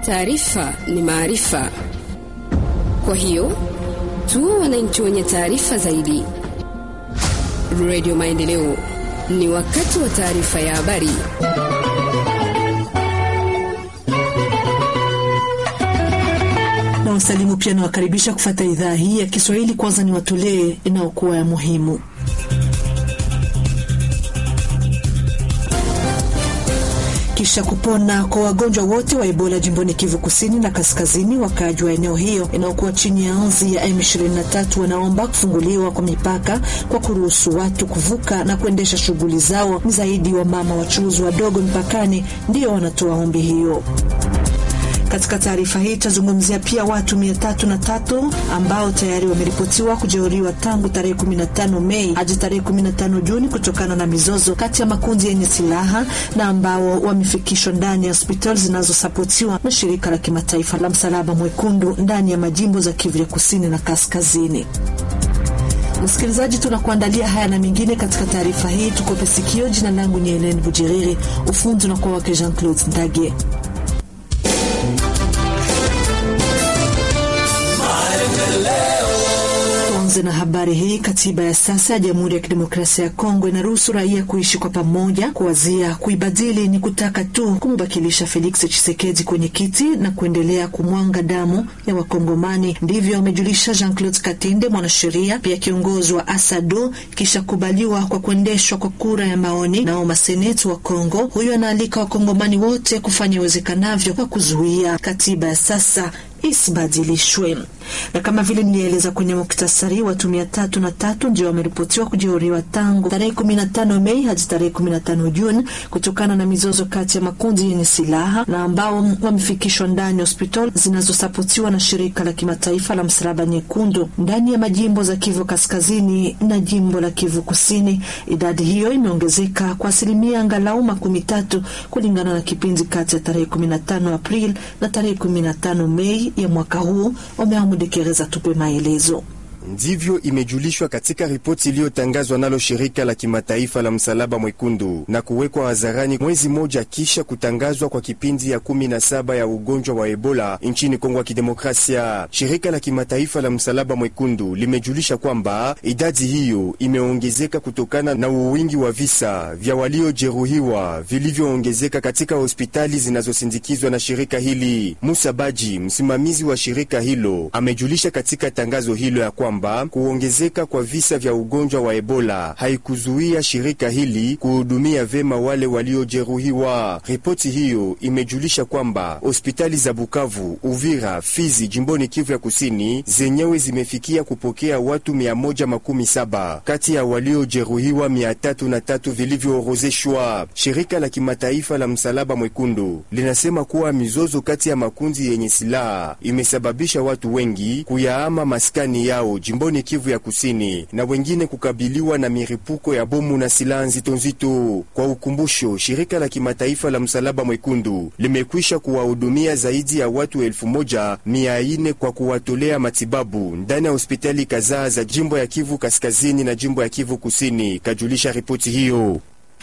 Taarifa ni maarifa, kwa hiyo tuwe wananchi wenye taarifa zaidi. Radio Maendeleo, ni wakati wa taarifa ya habari. na wasalimu pia nawakaribisha kufata idhaa hii ya Kiswahili. Kwanza ni watolee inayokuwa ya muhimu. Kisha kupona kwa wagonjwa wote wa Ebola jimboni Kivu kusini na kaskazini, wakaaji wa eneo hiyo inayokuwa chini ya anzi ya M23 wanaomba kufunguliwa kwa mipaka kwa kuruhusu watu kuvuka na kuendesha shughuli zao. Ni zaidi wa mama wachuuzi wadogo mpakani ndiyo wanatoa ombi hiyo. Katika taarifa hii tutazungumzia pia watu mia tatu na tatu ambao tayari wameripotiwa kujeruhiwa tangu tarehe 15 Mei hadi tarehe 15 Juni kutokana na mizozo kati ya makundi yenye silaha na ambao wamefikishwa ndani ya hospitali zinazosapotiwa na shirika la kimataifa la Msalaba Mwekundu ndani ya majimbo za Kivu ya kusini na kaskazini. Msikilizaji, tunakuandalia haya na mengine katika taarifa hii. Tukope sikio. Jina langu ni Helen Bujiriri, ufundi unakuwa wake Jean Claude Ndage. Tuanze na habari hii. Katiba ya sasa ya Jamhuri ya Kidemokrasia ya Kongo inaruhusu raia kuishi kwa pamoja. Kuwazia kuibadili ni kutaka tu kumbakilisha Felix Tshisekedi kwenye kiti na kuendelea kumwanga damu ya Wakongomani. Ndivyo amejulisha Jean Claude Katinde, mwanasheria pia kiongozi wa ASADO, kisha kubaliwa kwa kuendeshwa kwa kura ya maoni nao maseneti wa Kongo. Huyo anaalika Wakongomani wote kufanya iwezekanavyo kwa kuzuia katiba ya sasa isibadilishwe. Na kama vile nilieleza kwenye muktasari, watu mia tatu na tatu ndio wameripotiwa kujeruhiwa tangu tarehe 15 Mei hadi tarehe 15 Juni kutokana na mizozo kati ya makundi yenye silaha na ambao wamefikishwa ndani ya hospitali zinazosapotiwa na shirika la kimataifa la Msalaba Nyekundu ndani ya majimbo za Kivu Kaskazini na jimbo la Kivu Kusini. Idadi hiyo imeongezeka kwa asilimia angalau makumi tatu kulingana na kipindi kati ya tarehe 15 Aprili na tarehe 15 Mei ya mwaka huu. Umeamudekereza tupe maelezo. Ndivyo imejulishwa katika ripoti iliyotangazwa nalo shirika la kimataifa la msalaba mwekundu na kuwekwa hadharani mwezi mmoja kisha kutangazwa kwa kipindi ya kumi na saba ya ugonjwa wa Ebola nchini Kongo ya Kidemokrasia. Shirika la kimataifa la msalaba mwekundu limejulisha kwamba idadi hiyo imeongezeka kutokana na uwingi wa visa vya waliojeruhiwa vilivyoongezeka katika hospitali zinazosindikizwa na shirika hili. Musa Baji, msimamizi wa shirika hilo, amejulisha katika tangazo hilo ya kwamba kuongezeka kwa visa vya ugonjwa wa Ebola haikuzuia shirika hili kuhudumia vema wale waliojeruhiwa. Ripoti hiyo imejulisha kwamba hospitali za Bukavu, Uvira, Fizi jimboni Kivu ya Kusini zenyewe zimefikia kupokea watu mia moja makumi saba kati ya waliojeruhiwa mia tatu na tatu vilivyoorozeshwa. Shirika la kimataifa la Msalaba Mwekundu linasema kuwa mizozo kati ya makundi yenye silaha imesababisha watu wengi kuyaama maskani yao jimboni Kivu ya Kusini na wengine kukabiliwa na miripuko ya bomu na silaha nzito nzito. Kwa ukumbusho, shirika la kimataifa la Msalaba Mwekundu limekwisha kuwahudumia zaidi ya watu elfu moja mia ine kwa kuwatolea matibabu ndani ya hospitali kadhaa za jimbo ya Kivu Kaskazini na jimbo ya Kivu Kusini, kajulisha ripoti hiyo.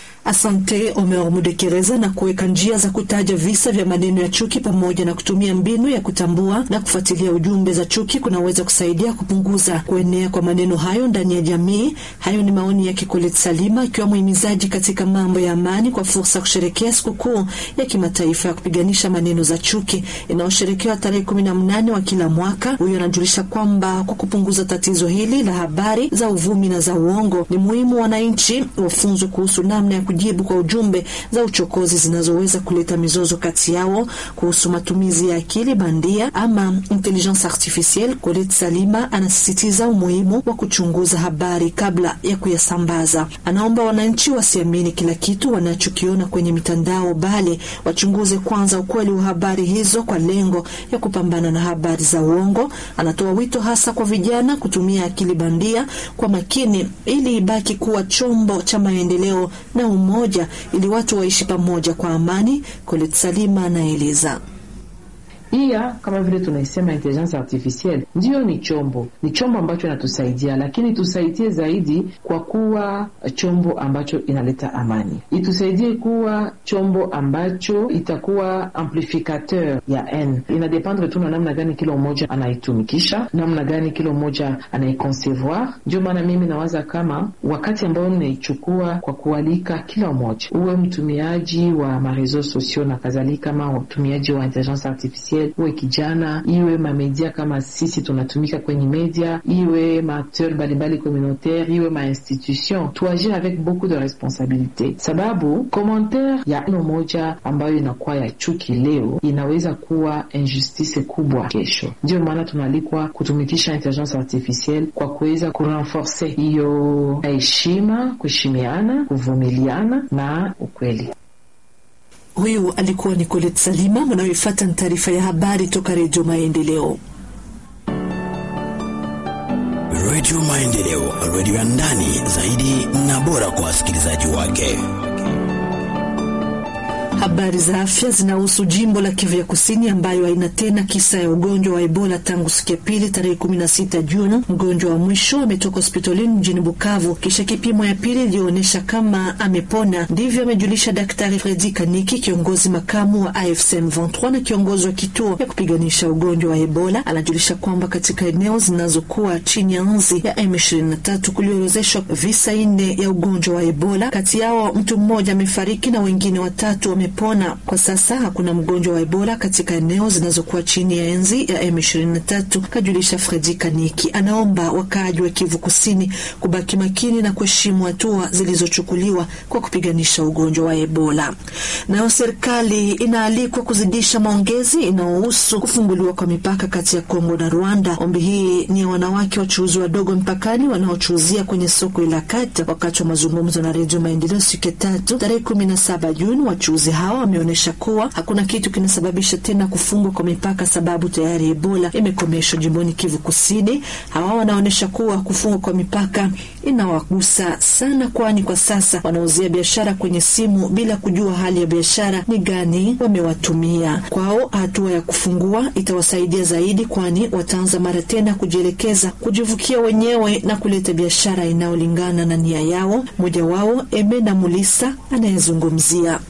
Asante Omer Mudekereza na kuweka njia za kutaja visa vya maneno ya chuki pamoja na kutumia mbinu ya kutambua na kufuatilia ujumbe za chuki kunaweza kusaidia kupunguza kuenea kwa maneno hayo ndani ya jamii. Hayo ni maoni ya Kikolet Salima akiwa muhimizaji katika mambo ya amani kwa fursa ya kusherekea sikukuu ya kimataifa ya kupiganisha maneno za chuki inayosherekewa tarehe kumi na mnane wa kila mwaka. Huyo anajulisha kwamba kwa kupunguza tatizo hili la habari za uvumi na za uongo, ni muhimu wananchi wafunzwe kuhusu namna ya kujibu kwa ujumbe za uchokozi zinazoweza kuleta mizozo kati yao kuhusu matumizi ya akili bandia ama intelligence artificielle. Kolet Salima anasisitiza umuhimu wa kuchunguza habari kabla ya kuyasambaza. Anaomba wananchi wasiamini kila kitu wanachokiona kwenye mitandao, bali wachunguze kwanza ukweli wa habari hizo kwa lengo ya kupambana na habari za uongo. Anatoa wito hasa kwa vijana kutumia akili bandia kwa makini ili ibaki kuwa chombo cha maendeleo na umoja ili watu waishi pamoja kwa amani. Kolet Salima anaeleza. Pia kama vile tunaisema intelligence artificielle, ndiyo ni chombo, ni chombo ambacho inatusaidia, lakini tusaidie zaidi kwa kuwa chombo ambacho inaleta amani, itusaidie kuwa chombo ambacho itakuwa amplificateur ya n. Inadependre tu na namna gani kila mmoja anaitumikisha, namna gani kila mmoja anaiconcevoir. Ndio maana mimi nawaza kama wakati ambao ninaichukua kwa kualika kila mmoja, uwe mtumiaji wa mareseau sociaux na kadhalika, kama mtumiaji wa intelligence artificielle, uwe kijana, iwe mamedia kama sisi tunatumika kwenye media, iwe maacteur mbalimbali communautaire, iwe mainstitution, tuagir avec beaucoup de responsabilité, sababu commentaire ya neno moja ambayo inakuwa ya chuki leo inaweza kuwa injustice kubwa kesho. Ndio maana tunaalikwa kutumikisha intelligence artificielle kwa kuweza kurenforce hiyo heshima, kuheshimiana, kuvumiliana na ukweli. Huyu alikuwa ni Colette Salima. Mnayoifuata ni taarifa ya habari toka Redio Maendeleo. Redio Maendeleo, redio ya ndani zaidi na bora kwa wasikilizaji wake. Habari za afya zinahusu jimbo la Kivu ya Kusini ambayo haina tena kisa ya ugonjwa wa Ebola tangu siku ya pili tarehe 16 Juni. Mgonjwa wa mwisho ametoka hospitalini mjini Bukavu kisha kipimo ya pili iliyoonyesha kama amepona. Ndivyo amejulisha Daktari Fredi Kaniki, kiongozi makamu wa AFC M23 na kiongozi wa kituo ya kupiganisha ugonjwa wa Ebola. Anajulisha kwamba katika eneo zinazokuwa chini ya nzi ya M23 kuliorozeshwa visa nne ya ugonjwa wa Ebola. Kati yao mtu mmoja amefariki na wengine watatu wame pona. Kwa sasa hakuna mgonjwa wa Ebola katika eneo zinazokuwa chini ya enzi ya M23, kajulisha Fredi Kaniki. Anaomba wakaaji wa Kivu Kusini kubaki makini na kuheshimu hatua zilizochukuliwa kwa kupiganisha ugonjwa wa Ebola. Nayo serikali inaalikwa kuzidisha maongezi inayohusu kufunguliwa kwa mipaka kati ya Kongo na Rwanda. Ombi hii ni ya wanawake wachuuzi wadogo mpakani wanaochuuzia kwenye soko la Kata. Wakati wa mazungumzo na Redio Maendeleo siku ya tatu tarehe 17 Juni, wachuuzi hawa wameonyesha kuwa hakuna kitu kinasababisha tena kufungwa kwa mipaka, sababu tayari Ebola imekomeshwa jimboni Kivu Kusini. Hawa wanaonyesha kuwa kufungwa kwa mipaka inawagusa sana, kwani kwa sasa wanauzia biashara kwenye simu bila kujua hali ya biashara ni gani wamewatumia. Kwao hatua ya kufungua itawasaidia zaidi, kwani wataanza mara tena kujielekeza kujivukia wenyewe na kuleta biashara inayolingana na nia yao. Mmoja wao Emena Mulisa anayezungumzia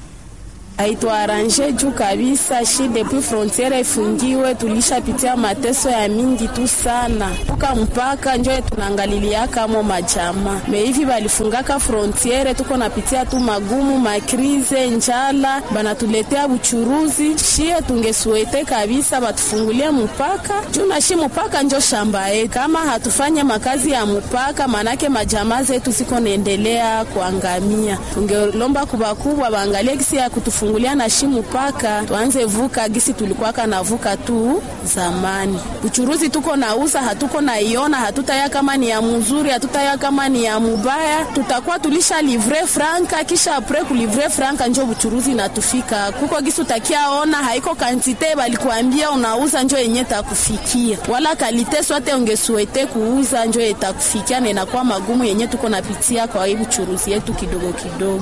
haituaranje juu kabisa. Shi depuis frontiere ifungiwe, tulishapitia mateso ya mingi tu sana, tuka mpaka njo tunaangaliliaka mo majama meivi balifungaka frontiere, tuko napitia tu magumu, makrize, njala, banatuletea buchuruzi. Shie tungesuete kabisa batufungulie mpaka juu na shi mpaka njo shamba yetu. Kama hatufanye makazi ya mpaka, manake majama zetu ziko naendelea kuangamia. Tungelomba kubakubwa baangalie kisi ya kutufungulia fungulia na shimu paka tuanze vuka gisi tulikuwaka navuka tu zamani. Uchuruzi tuko nauza hatuko naiona, hatutaya kama ni ya mzuri, hatutaya kama ni ya mubaya, tutakuwa tulisha livre franka, kisha apre kulivre franka njo uchuruzi natufika kuko gisi utakia ona haiko kantite balikuambia unauza njo yenye takufikia, wala kalite swate ungesuete kuuza njo etakufikia, na inakuwa magumu yenye tuko napitia kwa hii uchuruzi yetu kidogo kidogo.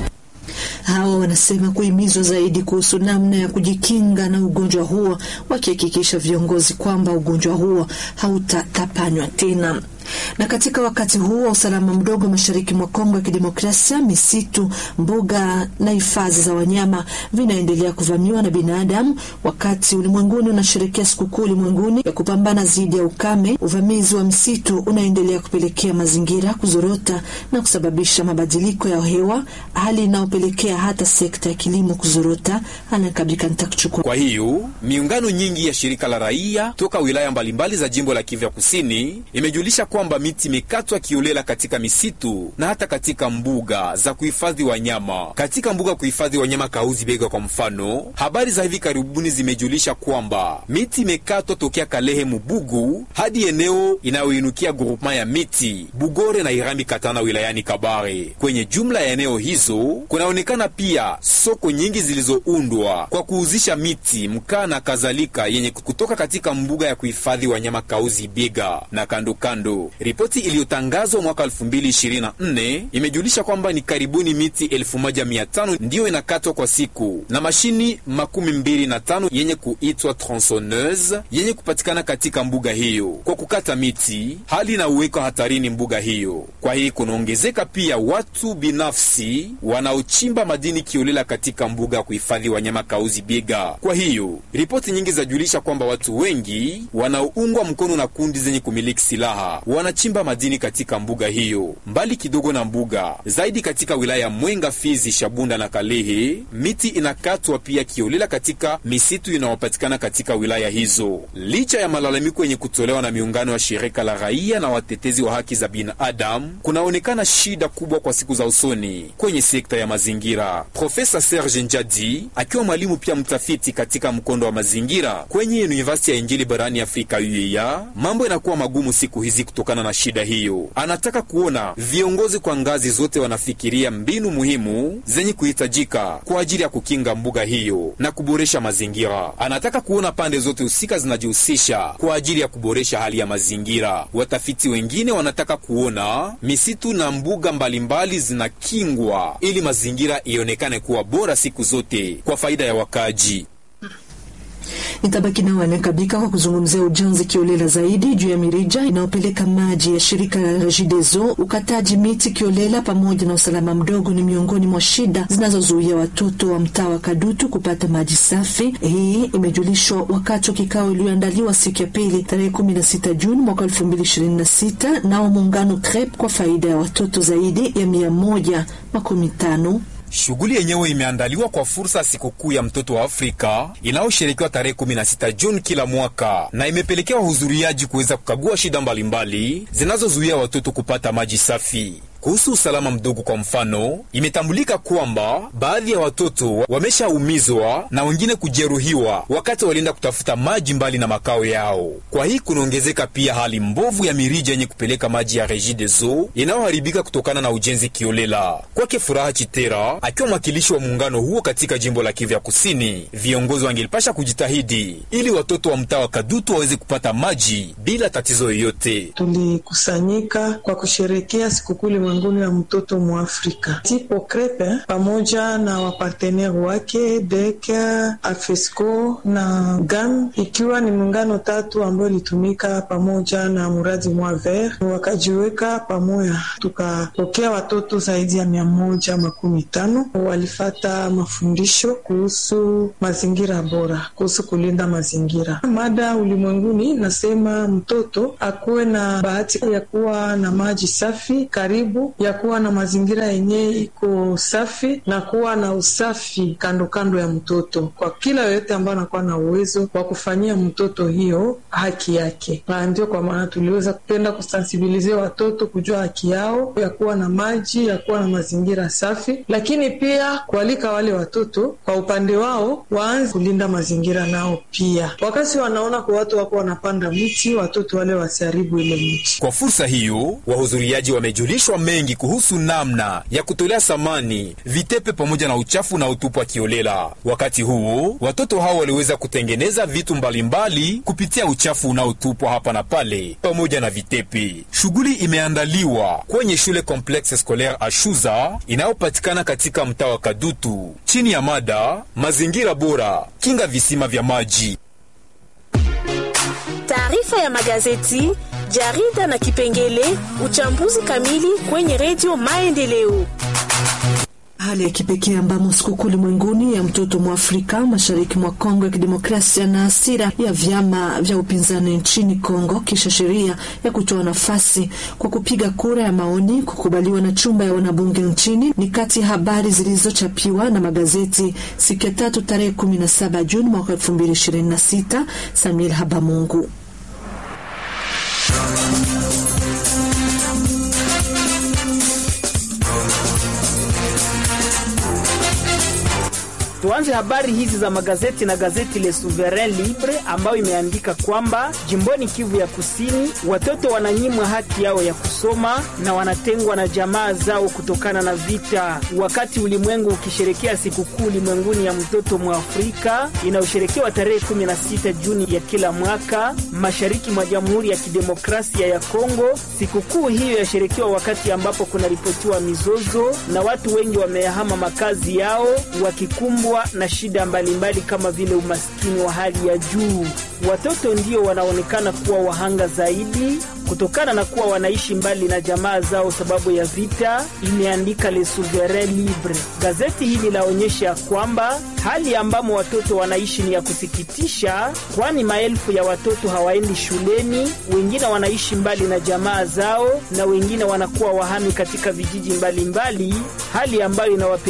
Hawa wanasema kuhimizwa zaidi kuhusu namna ya kujikinga na ugonjwa huo, wakihakikisha viongozi kwamba ugonjwa huo hautatapanywa tena na katika wakati huu wa usalama mdogo mashariki mwa Kongo ya Kidemokrasia, misitu, mbuga na hifadhi za wanyama vinaendelea kuvamiwa na binadamu. Wakati ulimwenguni unasherekea sikukuu ulimwenguni ya kupambana dhidi ya ukame, uvamizi wa msitu unaendelea kupelekea mazingira kuzorota na kusababisha mabadiliko ya hewa, hali inayopelekea hata sekta ya kilimo kuzorota. Anakabika nitakuchukua. Kwa hiyo miungano nyingi ya shirika la raia toka wilaya mbalimbali za jimbo la Kivu Kusini imejulisha kwamba miti imekatwa kiolela katika misitu na hata katika mbuga za kuhifadhi wanyama. Katika mbuga kuhifadhi wanyama Kauzi Bega kwa mfano, habari za hivi karibuni zimejulisha kwamba miti imekatwa tokea Kalehe Mubugu hadi eneo inayoinukia grupema ya miti Bugore na Irambi Katana wilayani Kabare. Kwenye jumla ya eneo hizo kunaonekana pia soko nyingi zilizoundwa kwa kuuzisha miti, mkaa na kadhalika yenye kutoka katika mbuga ya kuhifadhi wanyama Kauzi Bega na kando kando hiyo. Ripoti iliyotangazwa mwaka 2024 imejulisha kwamba ni karibuni miti 1500 ndiyo inakatwa kwa siku na mashini makumi mbili na tano yenye kuitwa tronsoneuse yenye kupatikana katika mbuga hiyo kwa kukata miti, hali inauweka hatarini mbuga hiyo. Kwa hii kunaongezeka pia watu binafsi wanaochimba madini kiolela katika mbuga ya kuhifadhi wanyama Kauzi Biega. Kwa hiyo ripoti nyingi zajulisha kwamba watu wengi wanaoungwa mkono na kundi zenye kumiliki silaha wanachimba madini katika mbuga hiyo. Mbali kidogo na mbuga zaidi, katika wilaya ya Mwenga, Fizi, Shabunda na Kalehe, miti inakatwa pia kiolela katika misitu inayopatikana katika wilaya hizo. Licha ya malalamiko yenye kutolewa na miungano ya shirika la raia na watetezi wa haki za binadamu, kunaonekana shida kubwa kwa siku za usoni kwenye sekta ya mazingira. Profesa Serge Njadi akiwa mwalimu pia mtafiti katika mkondo wa mazingira kwenye University ya Injili barani Afrika UEA, mambo inakuwa magumu siku hizi kutokana na shida hiyo. Anataka kuona viongozi kwa ngazi zote wanafikiria mbinu muhimu zenye kuhitajika kwa ajili ya kukinga mbuga hiyo na kuboresha mazingira. Anataka kuona pande zote husika zinajihusisha kwa ajili ya kuboresha hali ya mazingira. Watafiti wengine wanataka kuona misitu na mbuga mbalimbali zinakingwa ili mazingira ionekane kuwa bora siku zote kwa faida ya wakaaji. Nitabaki nao anakabika kwa kuzungumzia ujenzi kiolela zaidi juu ya mirija inayopeleka maji ya shirika la Regideso. Ukataji miti kiolela pamoja na usalama mdogo ni miongoni mwa shida zinazozuia watoto wa mtaa wa Kadutu kupata maji safi. Hii imejulishwa wakati wa kikao iliyoandaliwa siku ya pili tarehe 16 Juni mwaka 2026 nao muungano CREP kwa faida ya watoto zaidi ya mia moja makumi tano Shughuli yenyewe imeandaliwa kwa fursa ya sikukuu ya mtoto wa Afrika inayosherekewa tarehe 16 Juni kila mwaka na imepelekea wahudhuriaji kuweza kukagua shida mbalimbali zinazozuia watoto kupata maji safi. Kuhusu usalama mdogo, kwa mfano, imetambulika kwamba baadhi ya watoto wameshaumizwa na wengine kujeruhiwa wakati walienda kutafuta maji mbali na makao yao. Kwa hii kunaongezeka pia hali mbovu ya mirija yenye kupeleka maji ya Regideso inayoharibika kutokana na ujenzi kiolela. Kwake Furaha Chitera, akiwa mwakilishi wa muungano huo katika jimbo la Kivu ya Kusini, viongozi wangelipasha kujitahidi ili watoto wa mtaa wa Kadutu waweze kupata maji bila tatizo yoyote. Tulikusanyika kwa kusherekea sikukuu ulimwenguni ya mtoto Mwafrika. Tipo Crepe pamoja na waparteneri wake DEC, AFESCO na GAM, ikiwa ni muungano tatu ambayo ilitumika pamoja na muradi mwa ver, wakajiweka pamoja, tukapokea watoto zaidi ya mia moja makumi tano walifata mafundisho kuhusu mazingira bora, kuhusu kulinda mazingira. Mada ulimwenguni nasema mtoto akuwe na bahati ya kuwa na maji safi karibu ya kuwa na mazingira yenye iko safi na kuwa na usafi kando kando ya mtoto, kwa kila yoyote ambayo anakuwa na uwezo wa kufanyia mtoto hiyo haki yake. Na ndio kwa maana tuliweza kupenda kusensibilizia watoto kujua haki yao ya kuwa na maji, ya kuwa na mazingira safi, lakini pia kualika wale watoto kwa upande wao waanze kulinda mazingira nao pia. Wakati wanaona kwa watu wako wanapanda mti, watoto wale wasiharibu ile mti. Kwa fursa hiyo, wahudhuriaji wamejulishwa mengi kuhusu namna ya kutolea samani vitepe pamoja na uchafu unaotupwa kiolela. Wakati huo watoto hao waliweza kutengeneza vitu mbalimbali kupitia uchafu unaotupwa hapa na pale pamoja na vitepe. Shughuli imeandaliwa kwenye shule Complexe Scolaire Ashuza inayopatikana katika mtaa wa Kadutu chini ya mada mazingira bora, kinga visima vya maji. Taarifa ya magazeti, jarida na kipengele uchambuzi kamili kwenye redio Maendeleo. Hali ya kipekee ambamo sikukuu ulimwenguni ya mtoto mwafrika mashariki mwa Kongo ya Kidemokrasia na hasira ya vyama vya upinzani nchini Kongo kisha sheria ya kutoa nafasi kwa kupiga kura ya maoni kukubaliwa na chumba ya wanabunge nchini ni kati ya habari zilizochapiwa na magazeti siku ya tatu tarehe 17 Juni mwaka 2026. Samuel Habamungu Tuanze habari hizi za magazeti na gazeti Le Souverain Libre ambayo imeandika kwamba jimboni Kivu ya Kusini watoto wananyimwa haki yao ya kusoma na wanatengwa na jamaa zao kutokana na vita. Wakati ulimwengu ukisherekea sikukuu ulimwenguni ya mtoto Mwafrika inayosherekewa tarehe 16 Juni ya kila mwaka mashariki mwa Jamhuri ya Kidemokrasia ya Kongo, sikukuu hiyo yasherekewa wakati ambapo kunaripotiwa mizozo na watu wengi wamehama makazi yao wakikumbwa na shida mbalimbali mbali kama vile umaskini wa hali ya juu. Watoto ndio wanaonekana kuwa wahanga zaidi kutokana na kuwa wanaishi mbali na jamaa zao sababu ya vita, imeandika Le Souverain Libre. Gazeti hili laonyesha kwamba hali ambamo watoto wanaishi ni ya kusikitisha, kwani maelfu ya watoto hawaendi shuleni, wengine wanaishi mbali na jamaa zao na wengine wanakuwa wahami katika vijiji mbalimbali mbali, hali ambayo inawape